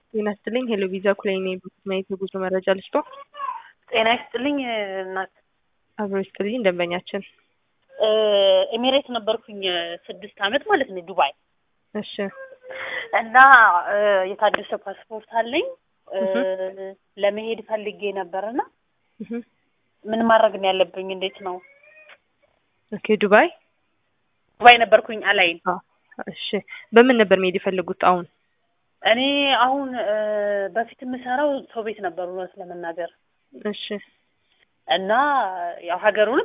ጤና ይስጥልኝ ሄሎ ቪዛ ኩላይ ነኝ። በማየት የጉዞ መረጃ ልስጦ። ጤና ይስጥልኝ እናት። አብሮ ይስጥልኝ ደንበኛችን። ኤሚሬት ነበርኩኝ ስድስት አመት ማለት ነው ዱባይ እሺ እና የታደሰ ፓስፖርት አለኝ ለመሄድ ፈልጌ ነበርና እህ ምን ማድረግ ነው ያለብኝ? እንዴት ነው? ኦኬ ዱባይ ዱባይ ነበርኩኝ አላይን። አ እሺ በምን ነበር መሄድ የፈለጉት አሁን? እኔ አሁን በፊት የምሰራው ሰው ቤት ነበር እውነት ለመናገር እሺ እና ያው ሀገሩን